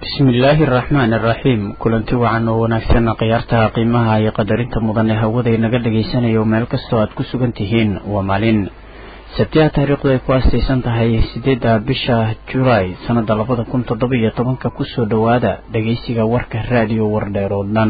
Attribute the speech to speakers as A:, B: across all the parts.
A: bismillaahi araxmaan araxiim kulanti wacan oo wanaagsan khiyaartaha qiimaha iyo qadarinta mudan ee hawada inaga dhagaysanayo meel kastoo aad ku sugan tihiin waa maalin sabtiha taariikhdu ay ku aastaysan tahay sideedda bisha julaay sannada labada kun toddoba iyo tobanka kusoo dhowaada dhagaysiga warka raadiyo wardheer oo dhan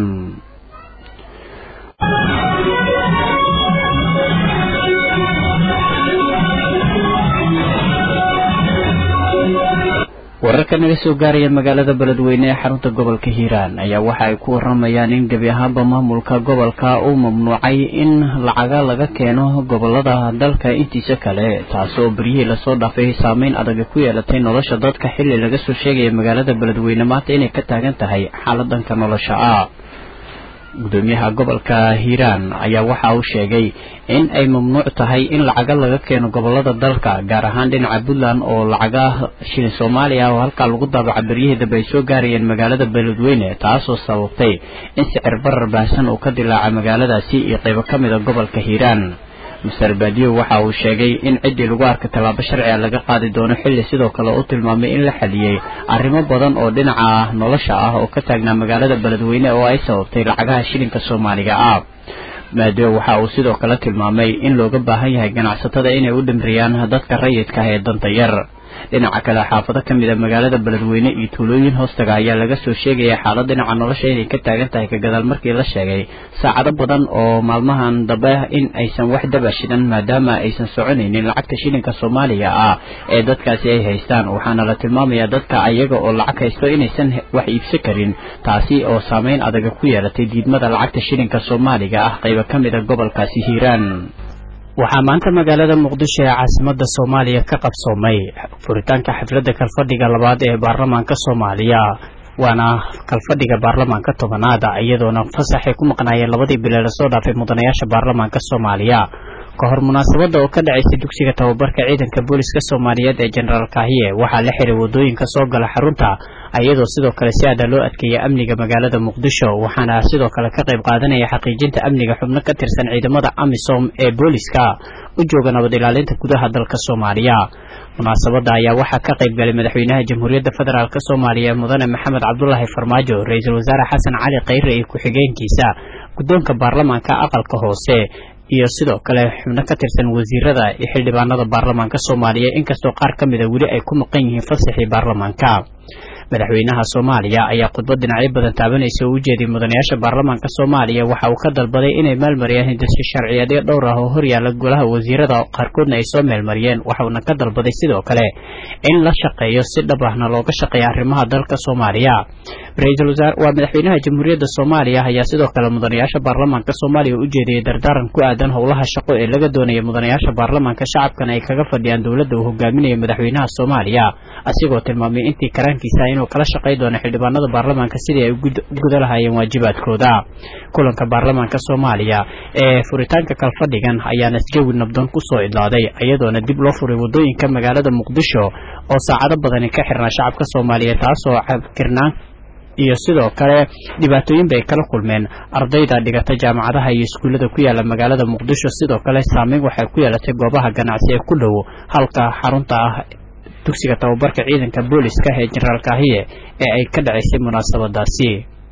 A: wararka naga soo gaaraya magaalada beledweyne ee xarunta gobolka hiiraan ayaa waxa ay ku waramayaan in gebi ahaanba maamulka gobolka uu mamnuucay in lacaga laga keeno gobolada dalka intiisa kale taasoo beryihii lasoo dhaafay saameyn adaga ku yeelatay nolosha dadka xilli laga soo sheegaya magaalada beledweyne maanta inay ka taagan tahay xaaladanka nolosha ah gudoomiyaha gobolka hiiraan ayaa waxa uu sheegay in ay mamnuuc tahay in lacaga laga keeno gobolada dalka gaar ahaan dhinaca puntland oo lacaga shilin soomaaliya oo halkaa lagu daabaca beryihii dambe ay soo gaarayeen magaalada beledweyne taasoo sababtay in sicir barar baahsan uu ka dilaaca magaaladaasi iyo qaybo ka mid a gobolka hiiraan master baadiyo waxa uu sheegay in ciddii lagu arka tallaabo sharciga laga qaadi doono xilli sidoo kale u tilmaamay in la xaliyey arrimo badan oo dhinaca nolosha ah oo ka taagnaa magaalada beledweyne oo ay sababtay lacagaha shilinka soomaaliga ah maadiyo waxa uu sidoo kale tilmaamay in looga baahan yahay ganacsatada inay u dhimriyaan dadka rayidka ah ee danta yar dhinaca kale xaafado ka mid a magaalada beledweyne iyo tuulooyin hoostaga ayaa laga soo sheegaya xaalad dhinaca nolosha inay ka taagan tahay ka gadaal markii la sheegay saacado badan oo maalmahan dambe in aysan wax daba shidan maadaama aysan soconaynin lacagta shilinka soomaaliga ah ee dadkaasi ay haystaan waxaana la tilmaamayaa dadka ayaga oo lacag haysto inaysan wax iibsan karin taasi oo saameyn adaga ku yeelatay diidmada lacagta shilinka soomaaliga ah qaybo ka mid a gobolkaasi hiiraan waxaa maanta magaalada muqdisho ee caasimada soomaaliya ka qabsoomay furitaanka xafladda kalfadhiga labaad ee baarlamaanka soomaaliya waana kalfadhiga baarlamaanka tobanaada iyadoona fasaxay ku maqnaayeen labadii bilee lasoo dhaafay mudanayaasha baarlamaanka soomaaliya ka hor munaasabadda oo ka dhacaysay dugsiga tababarka ciidanka booliska soomaaliyeed ee jenaraal kaahiye waxaa la xiray wadooyinka soo gala xarunta iyadoo sidoo kale si aada loo adkeeyay amniga magaalada muqdisho waxaana sidoo kale ka qayb qaadanaya xaqiijinta amniga xubno ka tirsan ciidamada amisom ee booliska u jooga nabad ilaalinta gudaha dalka soomaaliya munaasabadda ayaa waxaa ka qayb galay madaxweynaha jamhuuriyadda federaalk soomaaliya mudane maxamed cabdulaahi farmaajo ra-iisul wasaare xasan cali khayre iyo ku-xigeenkiisa guddoonka baarlamaanka aqalka hoose iyo sidoo kale xubno ka tirsan wasiirada iyo xildhibaanada baarlamaanka soomaaliya inkastoo qaar ka mida weli ay ku maqan yihiin fasaxii baarlamaanka madaxweynaha soomaaliya ayaa khudbad dhinacyo badan taabanaysa oo u jeeday mudanayaasha baarlamaanka soomaaliya waxa uu ka dalbaday inay meelmariyaan hindasyo sharciyeedyo dhowr ah oo horyaala golaha wasiirada qaarkoodna ay soo meelmariyeen waxauna ka dalbaday sidoo kale in la shaqeeyo si dhab ahna looga shaqeeya arrimaha dalka soomaaliya ra-iisul wasaare waa madaxweynaha jamhuuriyadda soomaaliya ayaa sidoo kale mudanayaasha baarlamaanka soomaaliya u jeediyey dardaaran ku aadan howlaha shaqo ee laga doonaya mudanayaasha baarlamaanka shacabkan ay kaga fadhiyaan dowladda uu hogaaminayo madaxweynaha soomaaliya asigoo tilmaamay intii karaankiisa inuu kala shaqay doono xildhibaanada baarlamaanka sidii ay u guda lahaayeen waajibaadkooda kulanka baarlamaanka soomaaliya ee furitaanka kalfadhigan ayaana jawi nabdoon kusoo idlaaday iyadoona dib loo furay wadooyinka magaalada muqdisho oo saacado badani ka xirnaa shacabka soomaaliya taasoo cabkirnaan iyo sidoo kale dhibaatooyin bay kala kulmeen ardayda dhigata jaamacadaha iyo iskuullada ku yaala magaalada muqdisho sidoo kale saameyn waxay ku yeelatay goobaha ganacsi ee ku dhow halka xarunta ah dugsiga tababarka ciidanka booliska ee jenaraal kaahiye ee ay ka dhacaysay munaasabadaasi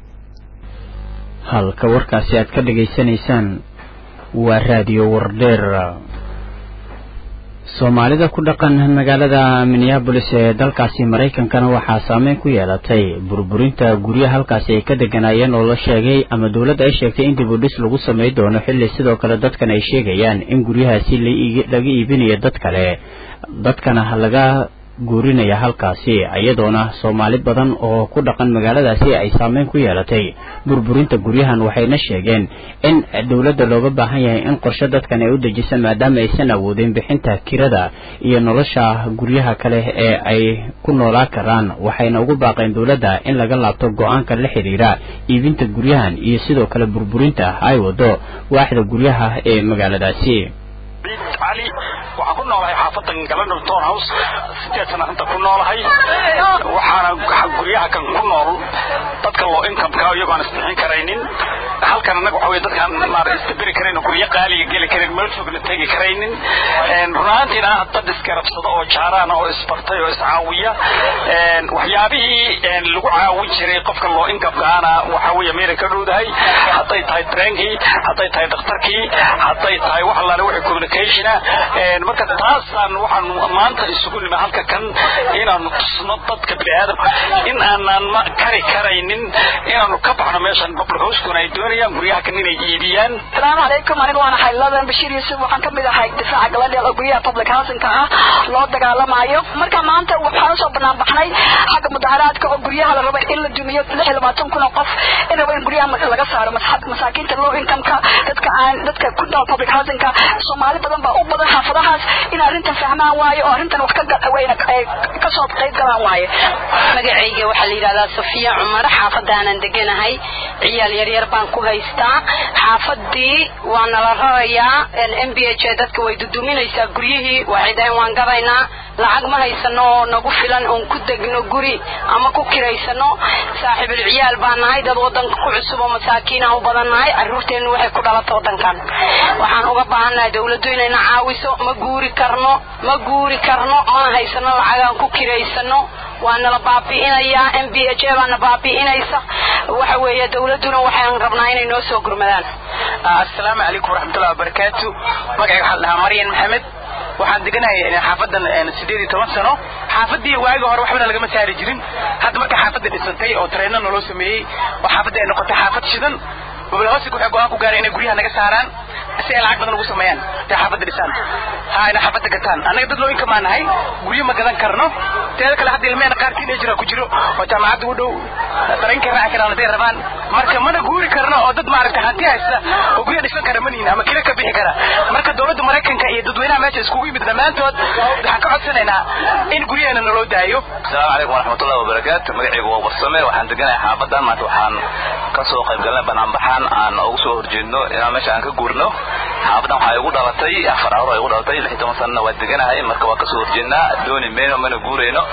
A: halka warkaasi aad ka dhegaysanaysaan waa raadiyo wardheer soomaalida ku dhaqan magaalada minneabolis ee dalkaasi maraykankana waxaa saameyn ku yeelatay burburinta guryaha halkaasi ay ka deganaayeen oo la sheegay ama dowladda ay sheegtay in dib u dhis lagu samay doono xilli sidoo kale dadkan ay sheegayaan in guryahaasi laga iibinayo dad kale dadkana laga guurinaya halkaasi iyadoona soomaali badan oo ku dhaqan magaaladaasi ay saameyn ku yeelatay burburinta guryahan waxayna sheegeen in dowladda looga baahan yahay in qorshe dadkan ay u dejisa maadaama aysan awoodin bixinta kirada iyo nolosha guryaha kale ee ay ku noolaa karaan waxayna ugu baaqeen dowladda in laga laabto go-aanka la xidhiira iibinta guryahan iyo sidoo kale burburinta ay wado waaxda guryaha ee magaaladaasi
B: cali waxaan ku noolahay xaafadan galadhal town house sideed sana inta ku noolahay waxaana guryaha kan ku nool dadka dadka loo incomeka iyagoo aan isbixin karaynin halkan annaga waxa weye dadkaan maara istabiri karayn oo guryo qaaliga geli karin meel fogna tegi karaynin runaantiina ah dad isgarabsada oo jaaraana oo isbartay oo iscaawiya waxyaabihii lagu caawin jiray qofka loo incomekaana waxa weeye meelay ka dhowdahay hadday tahay treenkii hadday tahay dhakhtarkii hadday tahay wax allaale wixii communicationa marka taasaan waxaan maanta isugu nima halka kan inaanu tusno dadka biniaadamka in aanan ma kari karaynin inaanu ka baxno meeshan public hoskuna ay doonayaan guryaha kan inay iibiyaan
C: asalaamu calaykum aniga waan ahay ladan bashiir yuusuf waxaan kamid ahay difaaca galadheel oo guryaha public housingka ah loo dagaalamayo marka maanta waxaan usoo banaan baxnay xagga mudaharaadka oo guryaha la rabo in la dumiyo lix iyo labaatan kun oo qof in rabo in guryaha laga saaro masaakiinta low incomeka dadka aan dadka ku nool public housingka soomaali badan baa u badan xaafadahaas in arrintan fahmaan waayo oo arrintan wax ka kasoo qayb galaan waaye
D: magacayga waxaa la yidhahdaa safiya cumar xaafadaanan deganahay ciyaal yaryar baan ku haystaa xaafadii waa nala rarayaa m b h dadka way duduminaysaa guryihii waxay dhahayn waan gadaynaa lacag ma haysano oo nagu filan oon ku degno guri ama ku kiraysano saaxiibul ciyaal baan nahay dad wadanka ku cusub oo masaakiinah u badan nahay caruurteennu waxay ku dhalata wadankan waxaan uga baahannahay dawladdu inayna caawiso ma guuri karno ma guuri karno mana haysano lacagaan ku kiraysano waa nala baabi'inayaa m b h baana baabi'inaysa waxa weeye dawladduna waxaan rabnaa inay noo soo gurmadaan
E: assalaamu calaykum waraxmatullahi wabarakaatu magacayga waxaa la dhahaa maryan maxamed waxaan deganahay xaafadan sideed iyo toban sano xaafadii waagi hore waxbana lagama saari jirin hadda marka xaafadda dhisantay oo tareenna naloo sameeyey oo xaafadda ay noqotay xaafad shidan gobolhoosig waxay go-aan ku gaaray inay guryaha naga saaraan si ay lacag badan ugu sameeyaan intay xaafadda dhisaan ha inay xaafadda gataan annaga dad loo inkamaa nahay guryo ma gadan karno teeda kale hadda ilmeena qaar teenageraa ku jiro oo jaamacadda u dhow dareenkay raaci karaan hadday rabaan marka mana guuri karno oo dad maaragtay hanti haysta oo guryo dhisan kara manihin ama kila ka bixi kara marka dowladda maraykanka iyo dadweynaha meesha iskugu yimid dhammaantood waxaan ka codsanaynaa in guryaheena naloo daayo
F: asalaamu calaykum waraxmatullahi wabarakaatu magacaygu waa warsame waxaan deganahay xaafadan maanta waxaan ka soo qayb galnay banaanbaxaan aan ugu soo horjeedno inaan meesha aan ka guurno xaafadan waxaa igu dhalatay afar carur igu dhalatay lix iyo toban sanana waa deganahay marka waa kasoo horjeednaa dooni mayno mana guurayno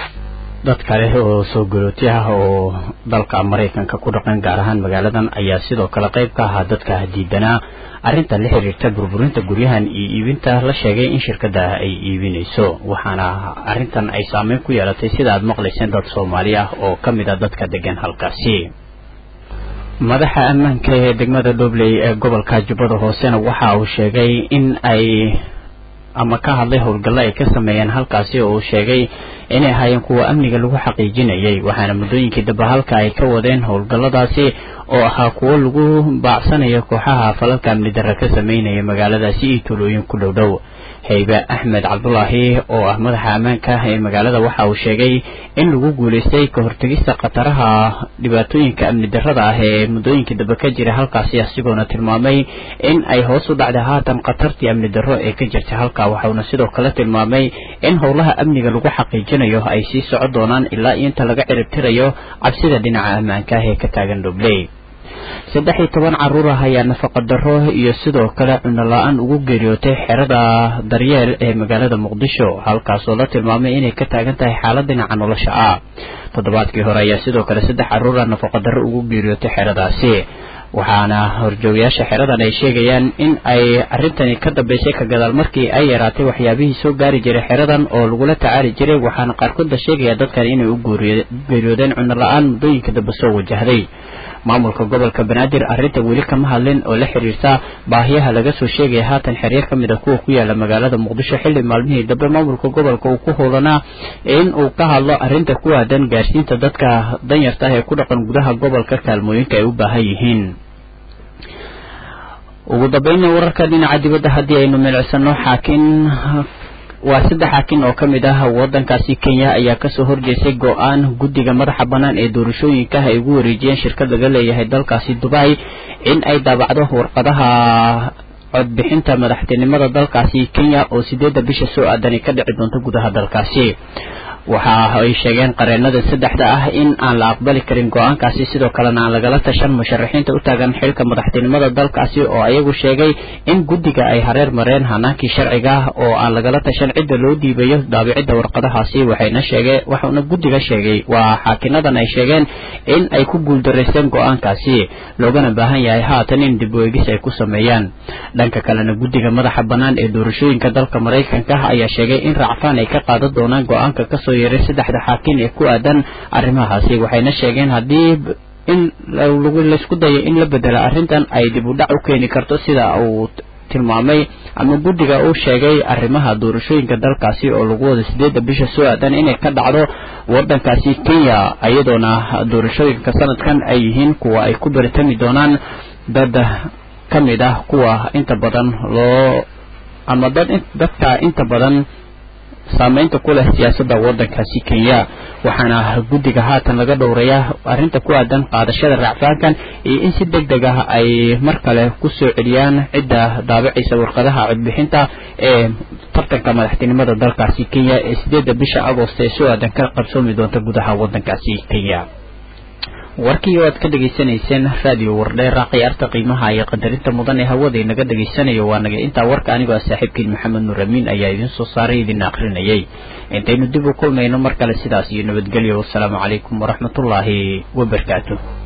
A: dad kale oo soo galooti ah oo dalka maraykanka ku dhaqan gaar ahaan magaaladan ayaa sidoo kale qayb ka ahaa dadka diidanaa arrinta la xiriirta burburinta guryahan iyo iibinta la sheegay in shirkadda ay iibinayso waxaana arrintan ay saameyn ku yeelatay sida aad maqlayseen dad soomaali ah oo ka mid a dadka degan halkaasi madaxa ammaanka ee degmada dhobley ee gobolka jubbada hoosena waxa uu sheegay in ay ama ka hadlay howlgallo ay ka sameeyeen halkaasi oo uu sheegay inay ahaayeen kuwa amniga lagu xaqiijinayay waxaana muddooyinkii dambe halka ay ka wadeen howlgalladaasi oo ahaa kuwo lagu baacsanayo kooxaha falalka amni darra ka sameynaya magaaladaasi iyo tuulooyin ku dhow dhow haybe axmed cabdulaahi oo ah madaxa ammaanka ee magaalada waxa uu sheegay in lagu guulaystay ka hortegista khataraha dhibaatooyinka amni darrada ah ee muddooyinkii dambe ka jira halkaasi asigoona tilmaamay in ay hoos u dhacday haatan khatartii amni darro ee ka jirtay halka waxauna sidoo kale tilmaamay in howlaha amniga lagu xaqiijinayo ay sii socon doonaan ilaa iyo inta laga ciribtirayo cabsida dhinaca ammaanka ah ee ka taagan dhobley saddex iyo toban carruur ah ayaa nafaqa darro iyo sidoo kale cunno la-aan ugu geeriyootay xerada daryeel ee magaalada muqdisho halkaasoo la tilmaamay inay ka taagan tahay xaalad dhinaca nolosha ah toddobaadkii hore ayaa sidoo kale saddex carruur ah nafaqa darro ugu geeriyootay xeradaasi waxaana horjoogayaasha xeradan ay sheegayaan in ay arrintani ka dambeysay ka gadaal markii ay yaraatay waxyaabihii soo gaari jiray xeradan oo lagula tacaali jiray waxaana qaarkood la sheegaya dadkan inay u geeriyoodeen cunno la-aan muddooyinka dambe soo wajahday maamulka gobolka banaadir arrinta weli kama hadlin oo la xiriirta baahiyaha laga soo sheegaya haatan xeryo ka mid a kuwa ku yaala magaalada muqdisho xilli maalmihii dambe maamulka gobolka uu ku howlanaa in uu ka hadlo arrinta ku aadan gaarsiinta dadka danyarta ah ee ku dhaqan gudaha gobolka kaalmooyinka ay u baahan yihiin ugu dambeynna wararka dhinaca dibadda haddii aynu milicsano xaakin waa saddex xaakin oo ka mid ah waddankaasi kenya ayaa kasoo horjeestay go-aan guddiga madaxa bannaan ee doorashooyinka ay ugu wareejiyeen shirkad laga leeyahay dalkaasi dubai in ay daabacdo warqadaha codbixinta madaxtinimada dalkaasi kenya oo sideedda bisha soo aadanay ka dhici doonto gudaha dalkaasi waxa ay sheegeen qareenada saddexda ah in aan la aqbali karin go-aankaasi sidoo kalena aan lagala tashan musharaxiinta u taagan xilka madaxtinimada dalkaasi oo ayagu sheegay in guddiga ay hareer mareen hanaankii sharciga ah oo aan lagala tashan cidda loo dhiibayo daabicidda warqadahaasi waxayna sheegeen waxauna guddiga sheegay waa xaakinadan ay sheegeen in ay ku guuldaraysteen go-aankaasi loogana baahan yahay haatan in dib u eegis ay ku sameeyaan dhanka kalena guddiga madaxa bannaan ee doorashooyinka dalka maraykanka ayaa sheegay in racfaan ay ka qaadan doonaan go-aanka kasoo yeeray saddexda xaakin ee ku aadan arrimahaasi waxayna sheegeen haddii in laysku dayo in la bedela arrintan ay dib u dhac u keeni karto sida uu tilmaamay ama guddiga uu sheegay arrimaha doorashooyinka dalkaasi oo lagu wada sideedda bisha soo aadan inay ka dhacdo wadankaasi kenya iyadoona doorashooyinka sanadkan ay yihiin kuwa ay ku baritami doonaan dad ka mid ah kuwa inta badan loo ama dad dadka inta badan saameynta ku leh siyaasadda waddankaasi kenya waxaana guddiga haatan laga dhowrayaa arrinta ku aadan qaadashada racfaankan iyo in si deg deg ah ay mar kale ku soo celiyaan cidda daabicaysa warqadaha codbixinta ee tartanka madaxtinimada dalkaasi kenya ee sideedda bisha agost ee soo aadan ka qabsoomi doonta gudaha waddankaasi kenya warkii oo aad ka dhegaysanayseen raadiyo wardheera khiyaarta qiimaha iyo qadarinta mudan ee hawada inaga dhegaysanayo waa naga intaa warka anigoo ah saaxiibkiin maxamed nuur amiin ayaa idiin soo saaray idin akrinayay intaynu dib u kulmayno mar kale sidaas iyo nabadgelyo wassalaamu calaykum waraxmatullaahi wabarakaatu